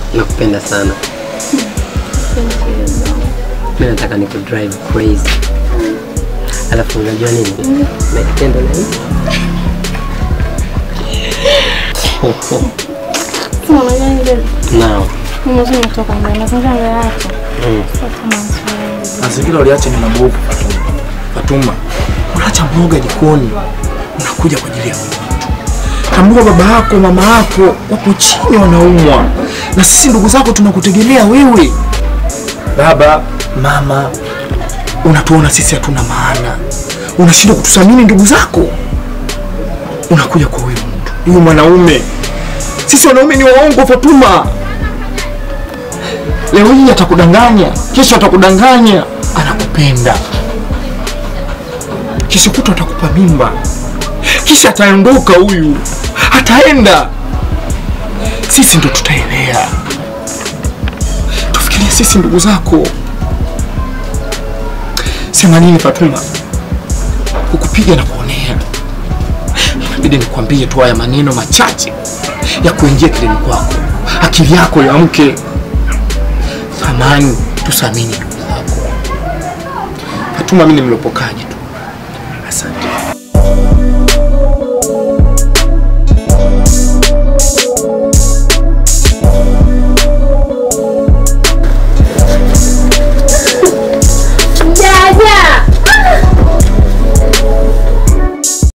nakupenda sana. Mimi nataka niku drive crazy. Alafu unajua nini? Nakipenda na hii. Sema unajua nini? Now. Mimi mwenyewe nimetoka ndani. Mazingira yako. Mm. Sasa mazoezi. Mazingira uliacha ni mabovu Fatuma. Fatuma, unaacha mboga jikoni, unakuja kwa ajili ya huyu mtu. Tambua baba yako, mama yako wapo chini wanaumwa, na sisi ndugu zako tunakutegemea wewe. Baba, mama, unatuona sisi hatuna maana, unashindwa kututhamini ndugu zako, unakuja kwa huyu mtu, huyu mwanaume. Sisi wanaume ni waongo Fatuma. Leo hii atakudanganya, kesho atakudanganya, anakupenda, kesho kutwa atakupa mimba, kisha ataondoka huyu, ataenda. Sisi ndo tutaelea. Tufikirie sisi ndugu zako. Sema nini Fatuma? Kukupiga na kuonea, inabidi nikwambie tu haya maneno machache ya kuingia kilini kwako, akili yako iamke. Thamani, tusamini ndugu zako. Fatuma, mimi ni mlopokaji tu. Asante.